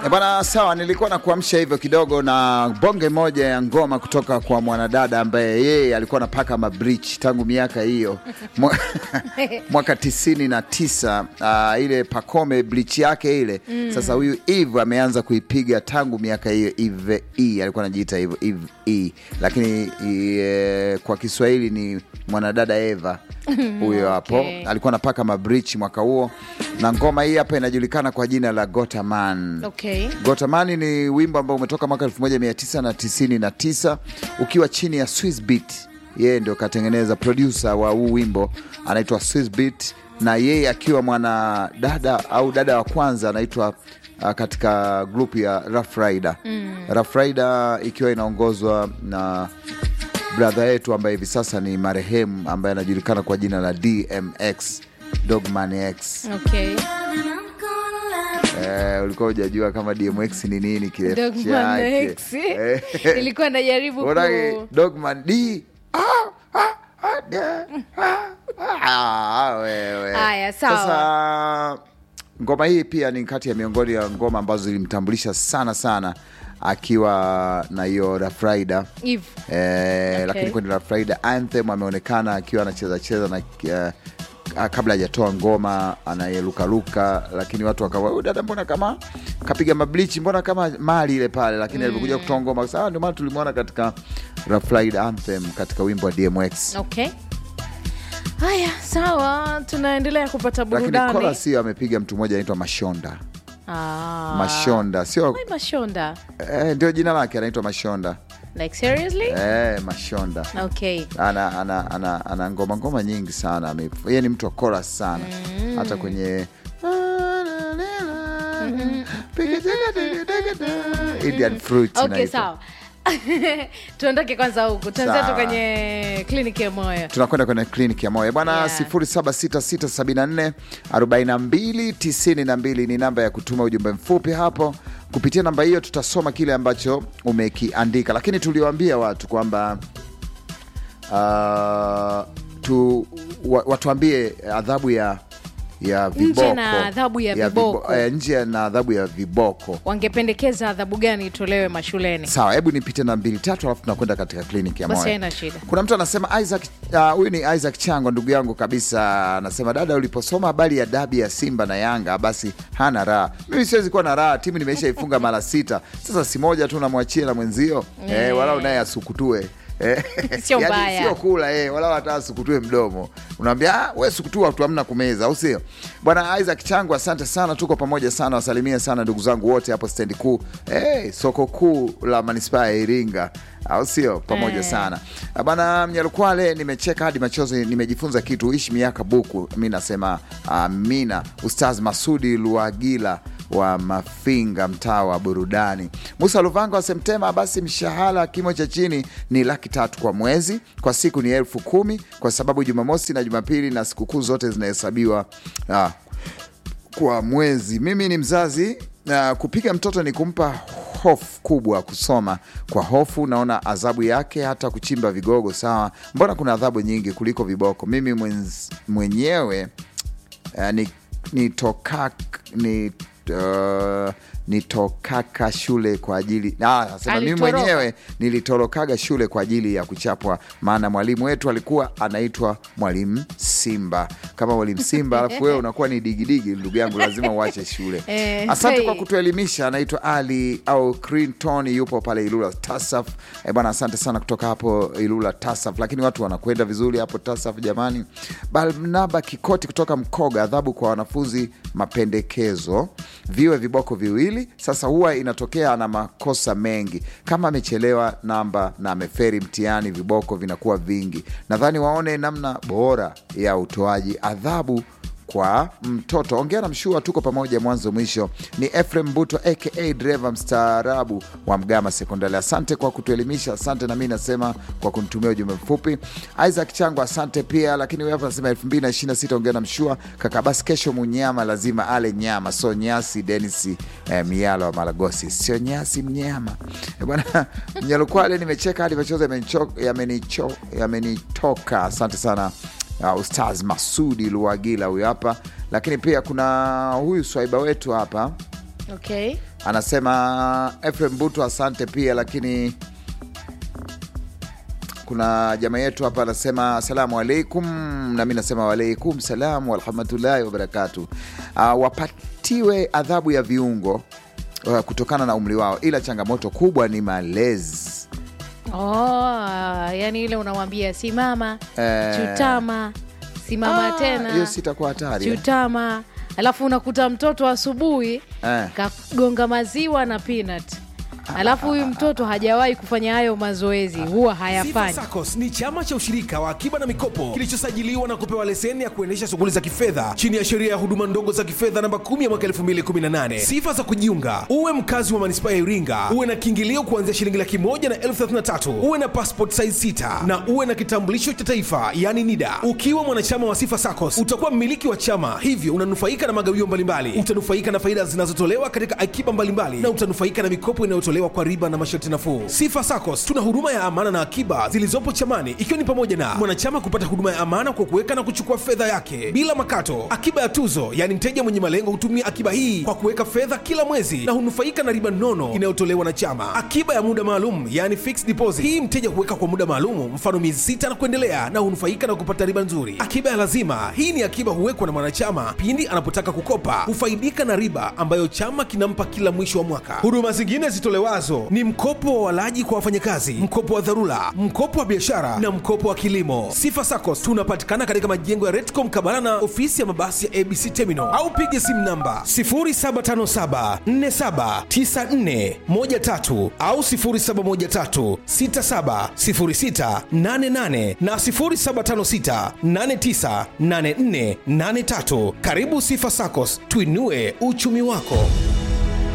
E bana, sawa, nilikuwa na kuamsha hivyo kidogo na bonge moja ya ngoma kutoka kwa mwanadada ambaye yeye alikuwa anapaka mabrich tangu miaka hiyo Mwa- mwaka tisini na tisa uh, ile pakome brich yake ile sasa huyu Eve ameanza kuipiga tangu miaka hiyo. Eve E alikuwa anajiita hivyo Eve E, lakini e, kwa Kiswahili ni mwanadada Eva huyo hapo Okay. alikuwa anapaka mabrich mwaka huo, na ngoma hii hapa inajulikana kwa jina la Gotaman. Okay. Gotamani ni wimbo ambao umetoka mwaka 1999 ukiwa chini ya Swiss Beat. Yeye ndio katengeneza, producer wa huu wimbo anaitwa Swiss Beat, na yeye akiwa mwana dada au dada wa kwanza anaitwa uh, katika grupu ya Rough Rider. Rough Rider ikiwa inaongozwa na brother yetu ambaye hivi sasa ni marehemu ambaye anajulikana kwa jina la DMX Dogman X. Okay. Eh, ulikuwa hujajua kama DMX ni nini kirefu Dogman chake. X. Eh, Nilikuwa najaribu Unake ku... Dogman D. Ah, ah, ah, da, ah, ah, wewe. Haya, sawa. Sasa ngoma hii pia ni kati ya miongoni ya ngoma ambazo zilimtambulisha sana sana akiwa na hiyo Rough Rider. Eve. Eh, lakini kwenye Rough Rider Anthem ameonekana akiwa anacheza cheza na eh, ah, kabla hajatoa ngoma anayelukaluka, lakini watu wakawa "Huyu dada mbona kama kapiga mablichi, mbona kama mali ile pale, lakini alipokuja kutoa ngoma sawa, ndio maana tulimwona katika Rough Rider Anthem katika wimbo wa DMX. Okay. Haya, sawa, tunaendelea kupata Lakini burudani. chorus hiyo amepiga mtu mmoja anaitwa Mashonda. Ah. Mashonda sio Why Mashonda? eh, ndio jina lake, anaitwa Mashonda Like seriously? eh, Mashonda Okay. ana, ana, ana, ana ngoma ngoma nyingi sana ame- yeye ni mtu wa chorus sana hata kwenye Indian fruit Okay, inaitwa. sawa. Tuondoke kwanza huku. Tuanze tu Sawa. kwenye kliniki ya moyo. tunakwenda kwenye kliniki ya moyo bwana Yeah. 076674 4292 ni namba ya kutuma ujumbe mfupi hapo kupitia namba hiyo tutasoma kile ambacho umekiandika lakini tuliwaambia watu kwamba uh, tu, wa, watuambie adhabu ya ya viboko na adhabu ya vibo- viboko. eh, nje na adhabu ya viboko Wangependekeza adhabu gani itolewe mashuleni? sawa hebu nipite na mbili tatu alafu tunakwenda katika kliniki ya Basi moyo haina shida. kuna mtu anasema Isaac ah, huyu ni Isaac Chango ndugu yangu kabisa anasema dada uliposoma habari ya dabi ya Simba na Yanga basi hana raha mimi siwezi kuwa na raha timu nimeisha ifunga mara sita sasa si moja tu namwachia na mwenzio eh, walau naye asukutue Eh, Sio yaani mbaya. sio kula eh, wala hata asukutue mdomo unaambia ah, we sukutua tu hamna kumeza au sio bwana Isaac Chango asante sana tuko pamoja sana wasalimie sana ndugu zangu wote hapo stendi kuu eh, soko kuu la manispaa ya Iringa au sio pamoja Eh. sana Ah, bana Mnyalukwale nimecheka hadi machozi nimejifunza kitu ishi miaka buku mi nasema amina ustaz Masudi Luagila wa Mafinga, mtaa wa burudani. Musa Luvanga wa Semtema, basi mshahara kimo cha chini ni laki tatu kwa mwezi, kwa siku ni elfu kumi kwa sababu Jumamosi na Jumapili na sikukuu zote zinahesabiwa ah, kwa mwezi. Mimi ni mzazi na kupiga mtoto ni kumpa hofu kubwa kusoma kwa hofu. Naona adhabu yake hata kuchimba vigogo sawa. Mbona kuna adhabu nyingi kuliko viboko? Mimi mwenz, mwenyewe uh, ni, nitokak, ni, uh, nitokaka shule kwa ajili ah, nasema mimi Alitoroka. mwenyewe nilitorokaga shule kwa ajili ya kuchapwa, maana mwalimu wetu alikuwa anaitwa mwalimu Simba. Kama mwalimu Simba alafu wewe unakuwa ni digidigi, ndugu yangu, lazima uache shule. Eh, Asante kwa hey. kutuelimisha. Anaitwa Ali au Crinton, yupo pale Ilula Tasaf. E bwana, asante sana kutoka hapo Ilula Tasaf, lakini watu wanakwenda vizuri hapo Tasaf jamani. Barnaba Kikoti kutoka Mkoga, adhabu kwa wanafunzi, mapendekezo viwe viboko viwili. Sasa huwa inatokea ana makosa mengi, kama amechelewa namba na ameferi mtihani, viboko vinakuwa vingi. Nadhani waone namna bora ya utoaji adhabu kwa mtoto. Ongea na Mshua, tuko pamoja mwanzo mwisho. Ni Efrem Mbuto aka dreva mstaarabu wa Mgama Sekondari. Asante kwa kutuelimisha, asante nami nasema kwa kunitumia ujumbe mfupi. Isaac Chango, asante pia. Lakini wewe hapa nasema 2026 ongea na Mshua kaka, basi kesho munyama lazima ale nyama, so nyasi. Denis eh, Miala wa Malagosi, sio nyasi mnyama Eh, bwana Mnyalukwale, nimecheka hadi machozi yamenicho- yamenicho- yamenitoka. Asante sana uh, Ustaz Masudi Luagila huyu hapa, lakini pia kuna huyu swaiba wetu hapa Okay. anasema Efrem Butu, asante pia lakini kuna jamaa yetu hapa anasema asalamu alaikum, nami nasema waalaikum salam warahmatullahi wabarakatu. Uh, wapatiwe adhabu ya viungo uh, kutokana na umri wao, ila changamoto kubwa ni malezi. Oh, yani ile unamwambia simama, Eh. chutama, simama Ah, tena, hiyo sitakuwa hatari eh? chutama, alafu unakuta mtoto asubuhi Eh. kagonga maziwa na peanut, alafu huyu mtoto hajawahi kufanya hayo mazoezi, huwa Sifa hayafanyi. SACCOS ni chama cha ushirika wa akiba na mikopo kilichosajiliwa na kupewa leseni ya kuendesha shughuli za kifedha chini ya sheria ya huduma ndogo za kifedha namba 10 ya mwaka 2018. Sifa za kujiunga: uwe mkazi wa manispaa ya Iringa, uwe na kiingilio kuanzia shilingi laki moja na elfu thelathini na tatu, uwe na passport size 6 na uwe na kitambulisho cha taifa yani NIDA. Ukiwa mwanachama wa Sifa SACCOS utakuwa mmiliki wa chama, hivyo unanufaika na magawio mbalimbali, utanufaika na faida zinazotolewa katika akiba mbalimbali na utanufaika na mikopo inayotolewa kwa riba na masharti nafuu. Sifa SACCOS tuna huduma ya amana na akiba zilizopo chamani, ikiwa ni pamoja na mwanachama kupata huduma ya amana kwa kuweka na kuchukua fedha yake bila makato, akiba ya tuzo, yaani mteja mwenye malengo hutumia akiba hii kwa kuweka fedha kila mwezi na hunufaika na riba nono inayotolewa na chama, akiba ya muda maalum, yaani fixed deposit. Hii mteja huweka kwa muda maalum, mfano miezi sita na kuendelea, na hunufaika na kupata riba nzuri. Akiba ya lazima, hii ni akiba huwekwa na mwanachama pindi anapotaka kukopa, hufaidika na riba ambayo chama kinampa kila mwisho wa mwaka. Huduma zingine zitolewazo ni mkopo wa walaji kwa wafanyakazi, mkopo wa dharura, mkopo wa biashara na mkopo wa kilimo. Sifa SACCOS tunapatikana katika majengo ya Retco mkabala na ofisi ya mabasi ya ABC Terminal au piga simu namba 0757479413 au 0713670688 na 0756898483. Karibu Sifa SACCOS, tuinue uchumi wako.